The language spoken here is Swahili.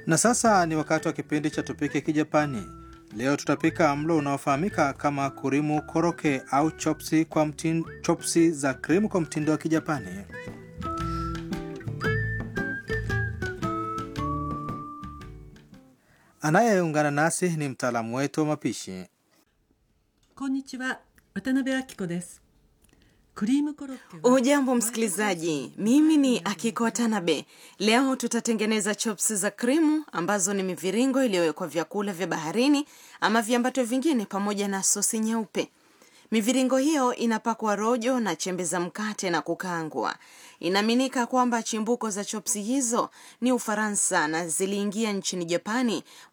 Na sasa ni wakati wa kipindi cha Tupike Kijapani. Leo tutapika mlo unaofahamika kama kurimu koroke au chopsi, kwa mtin, chopsi za krimu kwa mtindo wa Kijapani. Anayeungana nasi ni mtaalamu wetu wa mapishi. こんにちは渡辺明子ですクリームコロッケは Hujambo msikilizaji, mimi ni Akiko Watanabe. Leo tutatengeneza chops za krimu ambazo ni miviringo iliyowekwa vyakula vya baharini ama viambato vingine pamoja na sosi nyeupe. Miviringo hiyo inapakwa rojo na chembe za mkate na kukaangwa. Inaaminika kwamba chimbuko za chopsi hizo ni Ufaransa na ziliingia nchini Japani